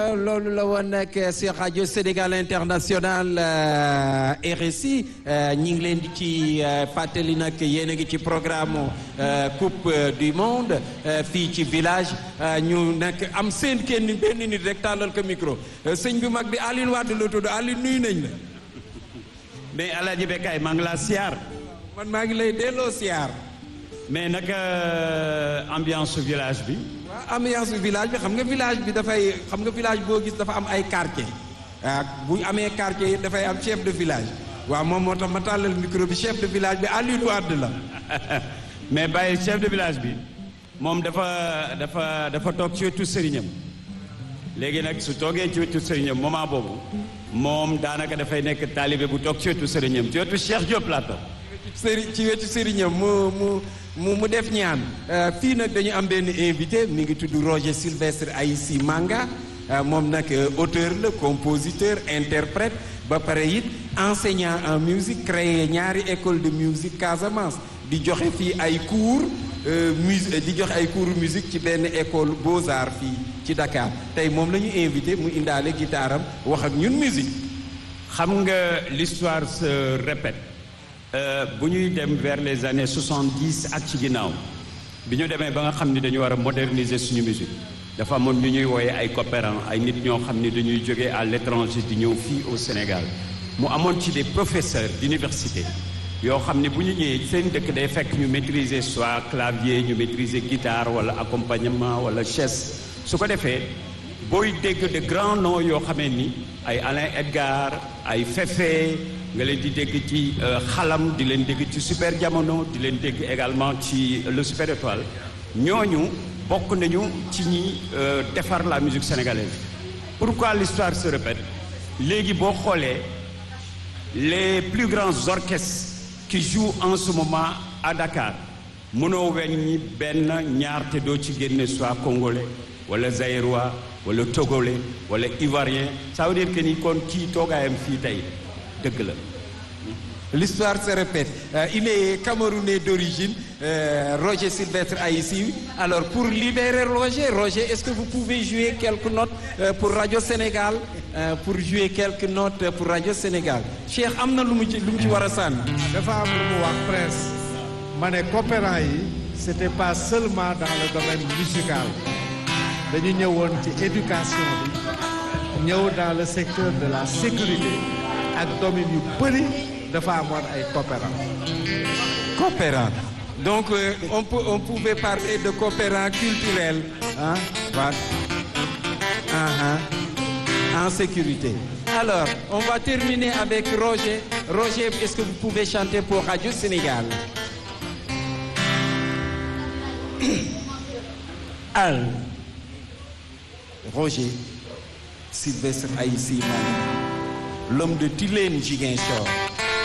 loolu la woon nag si rajo Sénégal International RSI ñi ngi leen di ci fàttali nag yéen a ngi ci programme coupe du monde fii ci village ñu nag am seen kenn benn nit rek tàllal ko micro sëñ bi mag bi Alioune Wade la tudd Alioune nuyu nañ la. mais El Hadj Bekay maa ngi laa siyaar. man maa ngi lay delloo siyaar. mais naka ambiance su village bi. waaw ambiance bi village bi xam nga village bi dafay xam nga village boo gis dafa am ay quartier ah bu amee quartier yi dafay am chef de village waaw moom moo tax ma tàllal micro bi chef de village bi Alioune Wade la. mais bàyyi chef de village bi moom dafa dafa dafa toog ci wetu sëriñam léegi nag su toogee ci wetu sëriñam moment boobu moom daanaka dafay nekk taalibe bu toog ci wetu sëriñam ci wetu Cheikh Diop laa toog. sëri ci wetu sëriñam mu mu mu mu def ñaan fii nag dañu am benn invité mi ngi tudd Roger Sylvestre Aïssi Manga moom nag auteur la compositeur interprète ba pare it enseignant en musique créé ñaari école de musique Casamance di joxe fii ay cours mus di joxe ay cours musique ci benn école Beaux-Arts fii ci Dakar tey moom la ñu invité mu indaale guitare am wax ak ñun musique xam nga l'histoire se répète bu ñuy dem vers les années soixante-dix ak ci ginnaaw bi ñu demee ba nga xam ni dañu war a moderniser suñu musique dafa amoon ñu ñuy wooye ay coopérants ay nit ñoo xam ni dañuy jógee à l'étranger di ñëw fii au Sénégal mu amoon ci des professeurs d'université yoo xam ni bu ñu ñëwee seen dëkk day fekk ñu maîtriser soit clavier ñu maîtriser guitare wala accompagnement wala chaise su ko defee booy dégg de grands noms yoo xamee ni ay Alain Edgar ay Fefe nga leen di dégg ci xalam di leen dégg ci super jamono di leen dégg également ci le super étoile ñooñu bokk nañu ci ñi defar la musique sénégalaise pourquoi l'histoire se répète léegi boo xoolee les plus grands orchestres qui jouent en ce moment à Dakar mënoo weñ ñi benn ñaar te doo ci génne soit congolais wala zaïrois wala togolais wala ivoirien ça veut dire que ni kon kii toogaayam fii tey dëgg la L'histoire se répète. Euh, il est camerounais d'origine, euh, Roger Sylvestre Aïssi. Alors, pour libérer Roger, Roger, est-ce que vous pouvez jouer quelques notes euh, pour Radio Sénégal Pour jouer quelques notes pour Radio Sénégal. Cheikh, am na lu mu ci lu mu ci war a sànni. dafa am lu mu wax Prince ma ne coopérants yi c'était pas seulement dans le domaine musical dañu ñëwoon ci éducation bi ñëw dans le secteur de la sécurité ak domaine yu bëri dafa amoon ay coopérants. Coopérants. Donc, euh, on, peut, on pouvait parler de coopérants culturels. Hein? Voilà. Uh-huh. En sécurité. Alors, on va terminer avec Roger. Roger, est-ce que vous pouvez chanter pour Radio Sénégal Al. Roger Sylvestre Aïssi L'homme de Tilène Ziguinchor.